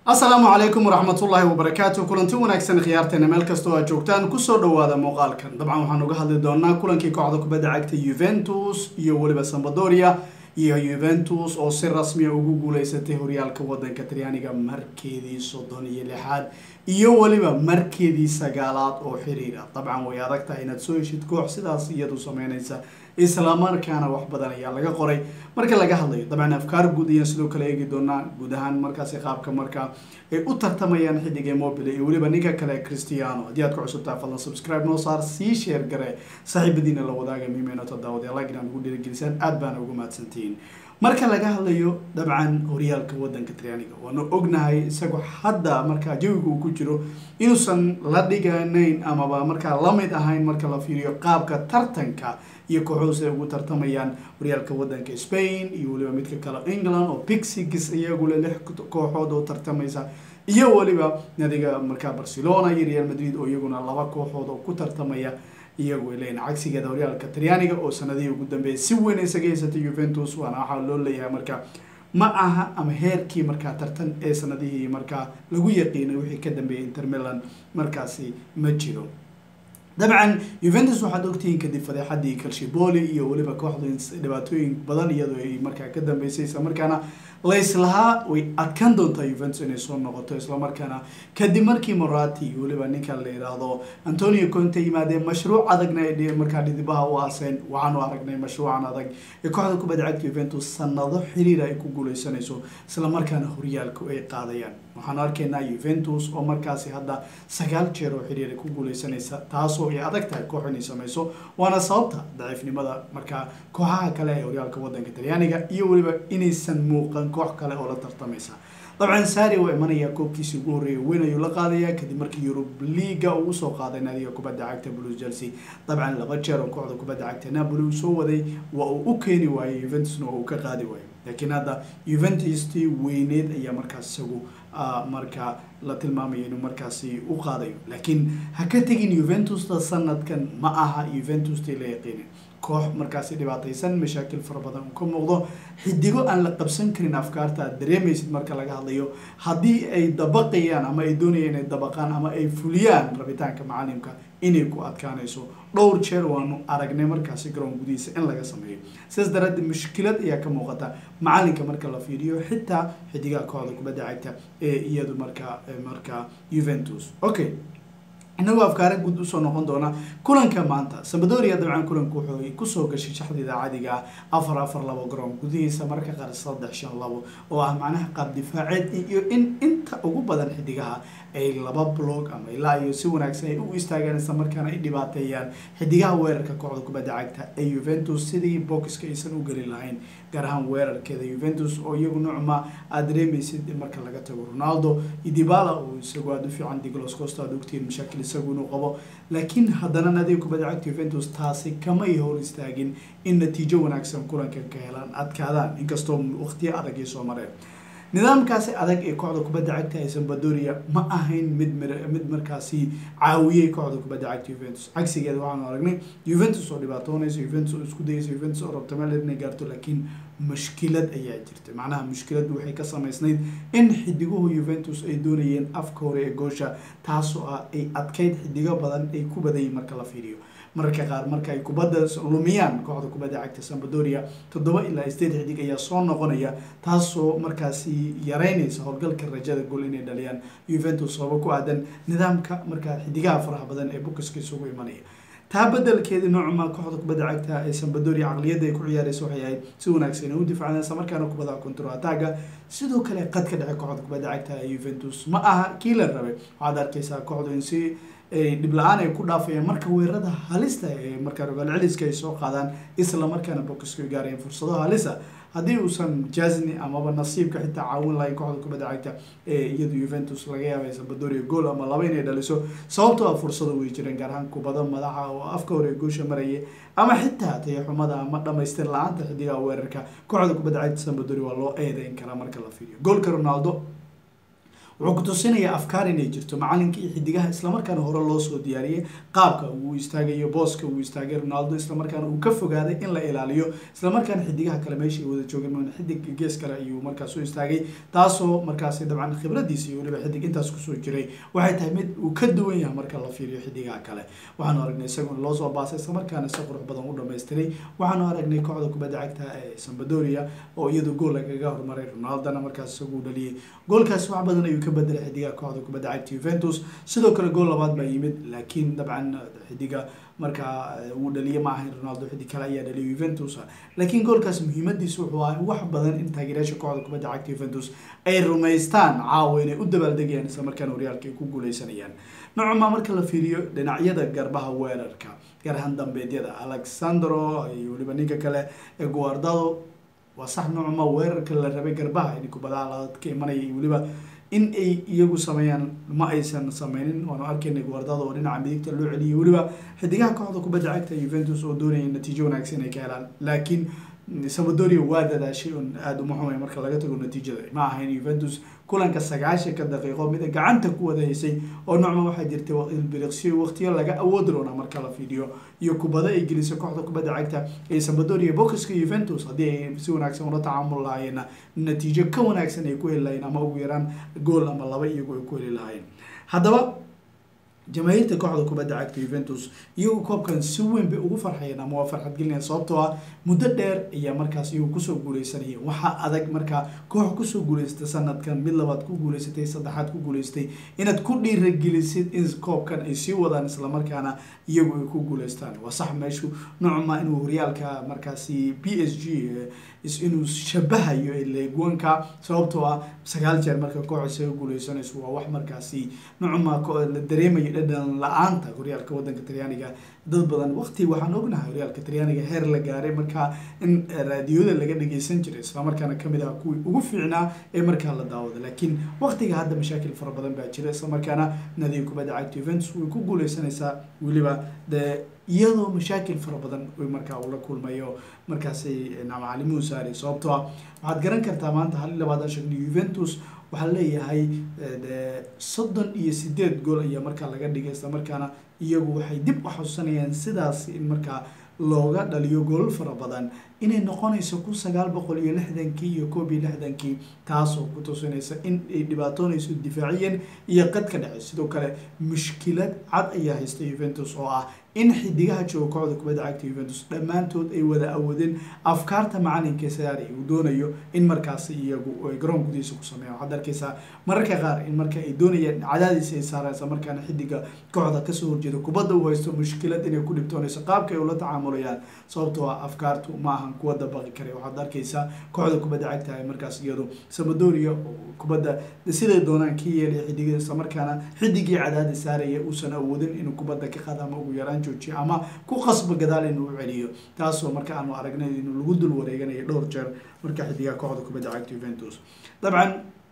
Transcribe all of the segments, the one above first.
asalaamu calaykum waraxmatullaahi wabarakaatu kulanti wanaagsan khiyaarteena meel kastoo aad joogtaan kusoo dhawaada muuqaalkan dabcan waxaan uga hadli doonaa kulankii kooxda kubadda cagta yuventus iyo weliba sambadoria iyo yuventus oo si rasmiya ugu guuleysatay horyaalka wadanka talyaaniga markeedii soddon iyo lixaad iyo weliba markeedii sagaalaad oo xiriira dabcan way adag tahay inaad soo heshid koox sidaas iyadu sameynaysa islamarkaana wax badan ayaa laga qoray marka laga hadlayo dabcan afkaar guud ayaan sidoo kale eegi doonaa guud ahaan markaasi qaabka markaa ay u tartamayaan xidiga mobile iyo weliba ninka kale cristiano haddii aad ku cusubtaa fadlan subscribe noo saar sii sheer gare saaxiibadiina la wadaaga miimeenota daawadayalag inaan ugu dhiirigelisaan aad baana ugu mahadsantihiin marka laga hadlayo dabcan horyaalka wadanka talyaaniga waanu ognahay isagoo hadda markaa jawiga uu ku jiro inuusan la dhiganayn amaba markaa lamid ahayn marka la fiiriyo qaabka tartanka iyo kooxuhus ay ugu tartamayaan horyaalka wadanka spain iyo weliba midka kale england oo pixigis iyagule lix kooxood oo tartamaysa iyo weliba nadiga markaa barcelona iyo real madrid oo iyaguna laba kooxood oo ku tartamaya iyagu ay leeyihin cagsigeeda horyaalka talyaaniga oo sanadihii ugu dambeeyay si weyn isaga haysatay juventus waana waxaa loo leeyahay marka ma aha ama heerkii markaa tartan ee sanadihii markaa lagu yaqiinay wixii ka dambeeyay inter milan markaasi ma jiro dabcan juventus waxaad ogtihiin kadib fadeexadii calshiboli iyo weliba kooxdu dhibaatooyin badan iyadoo ay markaa ka dambeysay islamarkaana layslahaa way adkaan doontaa juventus inay soo noqoto islamarkaana kadib markii morati iyo weliba ninkan la yidhaahdo antonio conte yimaadeen mashruuc adagna ay markaa dhidibaha u aaseen waxaanu aragnay mashruucan adag ee kooxda kubadda cagta juventus sanado xiriira ay ku guuleysanayso islamarkaana horyaalku ay qaadayaan waxaanu arkaynaa juventus oo markaasi hadda sagaal jeer oo xiriir ay ku guuleysanaysa taasoo ay adag tahay koox inay sameyso waana sababta daciifnimada markaa kooxaha kale ee horyaalka wadanka talyaaniga iyo weliba inaysan muuqan koox kale oo la tartamaysa dabcan sari waa imanaya koobkiisii ugu horreeyay weyn ayuu la qaadaya kadib markii yurub liaga uu usoo qaaday naadiga kubadda cagta blues chelsea dabcan laba jeer oo kooxda kubadda cagta napoli uu soo waday waa uu u keeni waayey juventusna waa uu ka qaadi waayey laakiin hadda juventustii weyneed ayaa markaas isagu marka la tilmaamaya inuu markaasi u qaadayo laakiin ha ka tegin juventusta sanadkan ma aha juventustii la yaqiinin koox markaasi dhibaataysan mashaakil fara badan uu ka muuqdo xidigo aan la qabsan karin afkaarta aad dareemaysid marka laga hadlayo haddii ay dabaqayaan ama ay doonayaan inay dabaqaan ama ay fuliyaan rabitaanka macalimka inay ku adkaanayso dhowr jeer waanu aragnay markaasi garoon gudihiisa in laga sameeyo sidaas daraadeed mushkilad ayaa ka muuqata macalinka marka la fiiriyo xitaa xidigaha kooxda kubadda cagta ee iyadu markaa markaa juventus okay inagoo afkaara guud usoo noqon doona kulanka maanta sambadoria dabcan kulanku wuxuu kusoo gashay shaxdida caadiga ah afar afar labo garoon gudihiisa marka qaar saddex shan labo oo ah macnaha qaab difaaceed iyo in inta ugu badan xidigaha ay laba blog ama ilaa iyo si wanaagsan ay u istaagaan isla markaana ay dhibaateeyaan xidigaha weerarka kooxda kubadda cagta ee juventus sidii boxka aysan u gelin lahayn gaar ahaan weerarkeeda juventus oo iyagu nucma aad dareemaysid marka laga tago ronaldo idibala oo isagu aada u fiican diglos costa aad ogtihiin mashaakil isagu inuu qabo laakiin haddana nadiga kubadda cagta juventus taasi kamay hor istaagin in natiijo wanaagsan kulanka ka helaan adkaadaan inkastoo waqtiyo adag ay soo mareen nidaamkaasi adag ee kooxda kubadda cagta ee sambadoria ma ahayn mid mid markaasi caawiyey kooxda kubadda cagta juventus cagsigeeda waxaanu aragnay juventus oo dhibaatoonaysa juventus oo isku dayaysa juventus oo rabta meel inay gaarto laakiin mushkilad ayaa jirta macnaha mushkiladu waxay ka samaysnayd in xidiguhu juventus ay doonayeen afka hore ee goosha taasoo ah ay adkayd xidigo badan ay ku badayin marka la fiiriyo mararka qaar marka ay kubadda lumiyaan kooxda kubadda cagta sambadoria toddoba ilaa sideed xidig ayaa soo noqonaya taasoo markaasi yareynaysa howlgalka rajada gool inay dhaliyaan juventus sababo ku aadan nidaamka markaa xidigaha faraha badan ee bukiska isugu imanaya taa bedelkeedii noocma kooxda kubadda cagta ee sambadoria caqliyadda ay ku ciyaaraysa waxay ahayd si wanaagsan ay u difacdeen isla markaana kubada control attacga sidoo kale qad ka dhece kooxda kubadda cagta ee juventus ma aha kii la rabay waxaad arkaysaa kooxdu in si dhib la-aan ay ku dhaafayaan marka weerarada halista ee markaa rogaal celiska ay soo qaadaan isla markaana bokiska ay gaarayeen fursado halisa haddii uusan jasni amaba nasiibka xitaa caawin lahayn kooxda kubadda cagta ee iyadu juventus laga yaabay sambadoria gool ama laba inay dhaliso sababtoo ah fursado way jireen gaar ahaan kubado madaxa oo afka hore goosha maraya ama xitaa tayaxumada ama dhamaystir la-aanta xidigaha weerarka kooxda kubadda cagta sambadoria waa loo eedeyn karaa marka la fiiriyo goolka ronaldo wuxuu ku tusinayaa afkaar inay jirto macalinka iyo xidigaha islamarkaana hore loo soo diyaariyey qaabka uu istaagayo booska uu istaagay ronaldo islamarkaana uu ka fogaaday in la ilaaliyo islamarkaana xidigaha kale meesha ay wada joogeen xidig gees kale ayuu markaas u istaagay taasoo markaasi dabcan khibradiisa iyo weliba xidig intaas kusoo jiray waxay tahay mid uu ka duwan yahay marka la fiiriyo xidigaha kale waxaanu aragnay isaguna loo soo baasay islamarkaana si qurux badan u dhamaystiray waxaanu aragnay kooxda kubadda cagta ee sambadoria oo iyadu gool lagaga hormaray ronaldona markaas isagu dhaliyay goolkaas wax badan ayuu ka bedelay xidigaha kooxda kubadda cagta juventus sidoo kale gool labaad baa yimid laakiin dabcan xidiga markaa uu dhaliyay ma ahayn ronaldo xidig kale ayaa dhaliyay juventus laakiin goolkaas muhiimadiisa wuxuu ahay wax badan in taageerayaasha kooxda kubadda cagta juventus ay rumaystaan caawa inay u dabaaldegayaan isla markaana horyaalka ay ku guuleysanayaan noocuma marka la fiiriyo dhinacyada garbaha weerarka gaar ahaan dambeedyada alexandro iyo weliba ninka kale ee guardado waa sax noocuma weerarka la rabay garbaha in kubadaha la ka imanaya iyo weliba in ay iyagu sameeyaan ma aysan sameynin waanu arkaynay guardado oo dhinaca midigta loo celiyay weliba xidigaha kooxda kubadda cagta juventus oo doonaya natiijo wanaagsan ay ka helaan laakiin samadoria waa dadaashay un aada uma xumay marka laga tago natiijada ma ahayn juventus kulanka sagaashanka daqiiqo mida gacanta ku wada haysay oo noocma waxaa jirtay biriqsiyo waqtiyo laga awoodi doona marka la fiidiyo iyo kubado ay gelisay kooxda kubadda cagta ee samadoria bokiska juventus haddii ay si wanaagsan ula tacaamul lahaayeenna natiijo ka wanaagsan ay ku heli lahayen ama ugu yaraan gool ama laba iyagu ay ku heli lahaayeen haddaba jamaahiirta kooxda kubadda cagta juventus iyagu koobkan si weyn bay ugu farxayeen ama waa farxad gelinaya sababtoo ah muddo dheer ayaa markaas iyagu kusoo guuleysanayeen waxaa adag markaa koox kusoo guuleysatay sanadkan mid labaad ku guuleysatay saddexaad ku guuleystay inaad ku dhiiragelisid in koobkan ay sii wadaan islamarkaana iyagu ay ku guuleystaan waa sax meeshu noocma inuu horyaalka markaasi b s g inuu shabahayo leegwanka sababtoo ah sagaal jeer marka koox isaga guuleysanayso waa wax markaasi noocma la dareemayo dhadhan la-aanta horyaalka wadanka talyaaniga dad badan waqti waxaan ognahay horyaalka talyaaniga heer la gaaray markaa in raadiyooda laga dhageysan jiray islamarkaana kamid ah kuwii ugu fiicnaa ee markaa la daawada laakiin waqtiga hadda mashaakil fara badan baa jira islamarkaana nadiga kubadda cagta juventus way ku guuleysanaysaa weliba dee iyadoo mashaakil fara badan markaa uu la kulmayo markaasay macalimuhu saari sababtoo ah waxaad garan kartaa maanta hal iyo labaatan shan juventus waxaa leeyahay soddon iyo sideed gool ayaa markaa laga dhigay isla markaana iyagu waxay dib u xasuusanayaan sidaas in markaa looga dhaliyo goolal fara badan inay noqonayso kun sagaal boqol iyo lixdankii iyo koob iyo lixdankii taasoo ku tusinaysa in ay dhibaatoonayso difaaciyan iyo qadka dhexe sidoo kale mushkilad cad ayaa haysta juventus oo ah in xidigaha jooga kooxda kubadda cagta juventus dhammaantood ay wada awoodeen afkaarta macalinka saari uu doonayo in markaasi iyagu ay garoon gudihiisa ku sameeyaan waxaad arkaysaa mararka qaar in marka ay doonayaan cadaadiis ay saaraan isla markaana xidiga kooxda kasoo horjeeda kubadda uu haysto mushkilad inay ku dhibtoonayso qaabka ay ula tacaamulayaan sababtoo ah afkaartu ma ahan kuwa dabaqi kara waxaad arkaysaa kooxda kubadda cagta ay markaas iyadu samadoria kubadda siday doonaan ka yeelaya xidiga isla markaana xidigii cadaadis saaraya uusan awoodin inuu kubadda ka qaada ama ugu yaraan joojiyo ama ku qasba gadaal inuu u celiyo taasoo marka aanu aragnay inuu lagu dul wareeganayo dhowr jeer marka xidigaha kooxda kubadda cagta juventus dabcan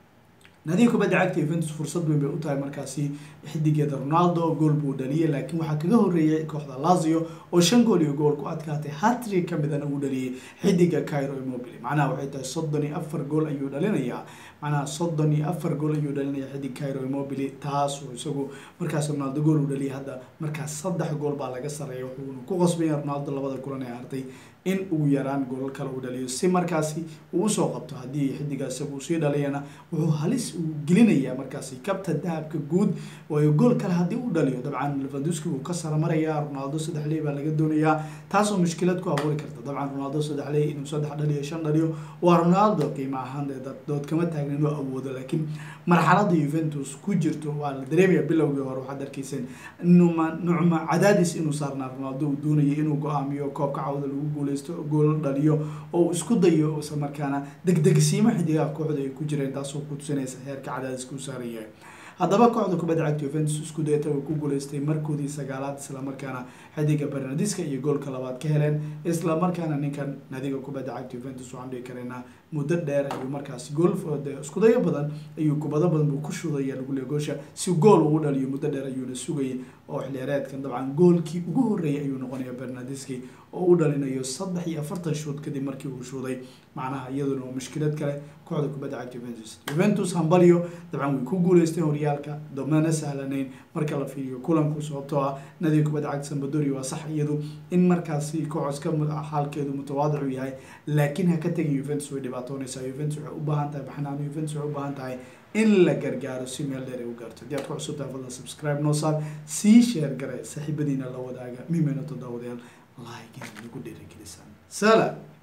nadiga kubadda cagta juventus fursad weyn bay u tahay markaasi xidigeeda ronaldo gool buu dhaliyay laakiin waxaa kaga horreeyay kooxda lazio oo shan gool iyo gool ku adkaatay hatri ka midana uu dhaliyay xidiga cairo immobile macnaha waxay tahay soddon iyo afar gool ayuu dhalinayaa macnaha soddon iyo afar gool ayuu dhalinaya xidig cairo immobile taasoo isagu markaas ronaldo gool uu dhaliyay hadda markaas saddex gool baa laga sareeya wuxuuna ku qasbaya ronaldo labada kulan ee hartay in ugu yaraan goolal kale uu dhaliyo si markaasi uu usoo qabto haddii xidiga isagu sii dhaliyana wuxuu halis uu gelinayaa markaasi kabta dahabka guud waayo gool kale haddii uu dhaliyo dabcan levanduski wuu ka sara marayaa ronaldo saddex ley baa laga doonayaa taasoo mushkilad ku abuuri karta dabcan ronaldo saddex ley inuu saddex dhaliyo shan dhaliyo waa ronaldo qiimo ahaan dood kama taagna inuu awoodo laakiin marxalada juventus ku jirto waa la dareemaya bilowgii hore waxaad arkayseen numa nucma cadaadis inuu saarnaa ronaldo uu doonayay inuu go-aamiyo koobka cawda lagu guulay gool dhaliyo oo isku dayo isla markaana degdegsiimo xidigaha kooxda ay ku jireen taasoo ku tusinaysa heerka cadaadiska u saaran yahay haddaba kooxda kubadda cagta juventus isku dayata way ku guuleystay markoodii sagaalaad islamarkaana xidiga bernadiska iyo goolka labaad ka heleen islamarkaana ninkan nadiga kubadda cagta juventus waxaan dhihi karaynaa muddo dheer ayuu markaasi gool iskudayo badan ayuu kubado badan buu ku shudaya lagu leeya goosha si gool ugu dhaliyo muddo dheer ayuuna sugayay oo xiliyaareedkan dabcan goolkii ugu horreeyay ayuu noqonaya bernadiski oo u dhalinayo saddex iyo afartan shood kadib markii uu shuuday macnaha iyaduna waa mushkilad kale kooxda kubadda cagta juventus juventus hambalyo dabcan way ku guuleysteen horyaalka damana sahlanayn marka la fiiriyo kulanku sababtoo ah nadiga kubadda cagta sambadori waa sax iyadu in markaasi kooxos ka xaalkeedu mutawaadicu yahay laakiin ha ka tegin juventus way dhibaatoonaysaa juventus waxay u baahan tahay baxnaan juventus waxay u baahan tahay in la gargaaro si meel dheer ay u gaarto haddii aad ku cusubtahay fadlan subscribe noo saar sii sheer gare saaxiibadiina la wadaaga mimena todobadayaal like inaad nagu dhiirigelisaan sala